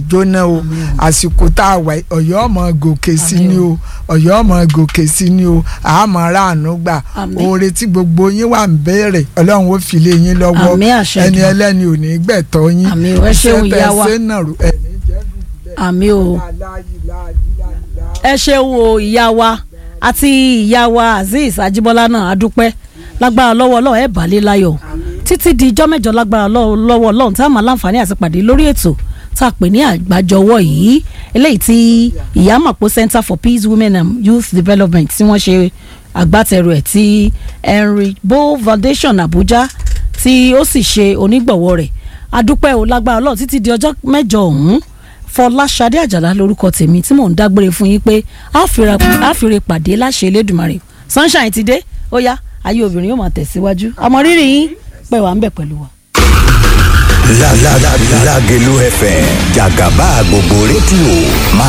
jóná o àsìkò tá a wà yìí, ọ̀yọ́ ọmọ gòkè sí Àmín ni o ọ̀yọ́ ọmọ gòkè sí ni o àmọ́ ráàánú gbà Àmín. oore tí gbogbo yín wà ń béèrè ọlọ́run ó fi lé yín lọ́wọ́ Àmín àṣẹ ẹni Èdùmàrè. ẹlẹ́ni ò ní gbẹ̀tọ́ yín Àmín o, ẹ ṣeun Iṣẹ́ tẹ́ ìyá wa. ṣe náà rò ẹni jẹ́ dùbúlẹ̀. àmì o ẹ ṣeun o ìyá wa àti ìyá wa azeez ajibola náà adúpẹ́ lágbára lọ́wọ́ ọlọ́run ẹ̀ bàálẹ̀ láyọ̀ títí di ijọ́ mẹ́jọ lágbára lọ́wọ́ lọ́wọ́ ọlọ́run tá a máa láǹfààní àti pàdé lórí ètò tá a pè ní àgbájọwọ́ yìí eléyìí tí ìyámàpó center for peace women and youth development tí wọ́n ṣe agbátẹrù ẹ̀ tí henry bo foundation abuja tí ó sì ṣe onígbọ̀wọ́ rẹ̀ adúpẹ́ o lágbára ọlọ́run títí di ọjọ́ mẹ́jọ ọ̀hún fọláṣadé àjàlá lórúkọ tèmi tí mò ń dágbére fún yín pé a fìrè a fìrè pàdé láṣẹ elédùnmarè sunshine ti dé ó yá ayé obìnrin yóò máa tẹ̀síwájú àmọ́ rírì yín pẹ̀ wá ń bẹ̀ pẹ̀lú wa. La la la Lágelú FM jàgàbá gbogbo rédíò máa